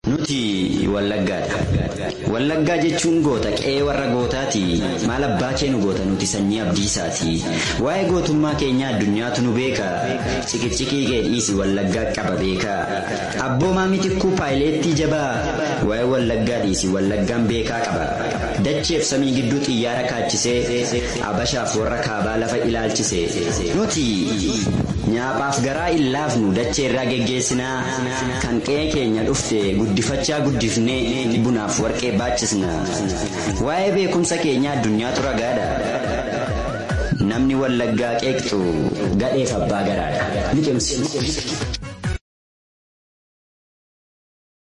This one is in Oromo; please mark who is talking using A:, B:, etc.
A: Nuti wallaggaadha. Wallaggaa jechuun goota qe'ee warra gootaati. Maal abbaa kee nu goota nuti sanyii abdiisaati. Waa'ee gootummaa keenyaa addunyaatu nu beeka. Ciqicciqii kee dhiisi wallaggaa qaba beeka. Abboomaa mitikkuu paayileettii jabaa. Waa'ee wallaggaa dhiisi wallaggaan beekaa qaba. Dacheef samii gidduu xiyyaara kaachisee abashaaf warra kaabaa lafa ilaalchise. Nuti nyaaphaaf garaa hin laafnu dachee irraa geggeessinaa kan qe'ee keenya dhufte guddifachaa guddifnee bunaaf warqee baachisna. Waa'ee beekumsa keenyaa addunyaatu ragaadha. Namni wallaggaa qeeqxu gadheef abbaa garaadha.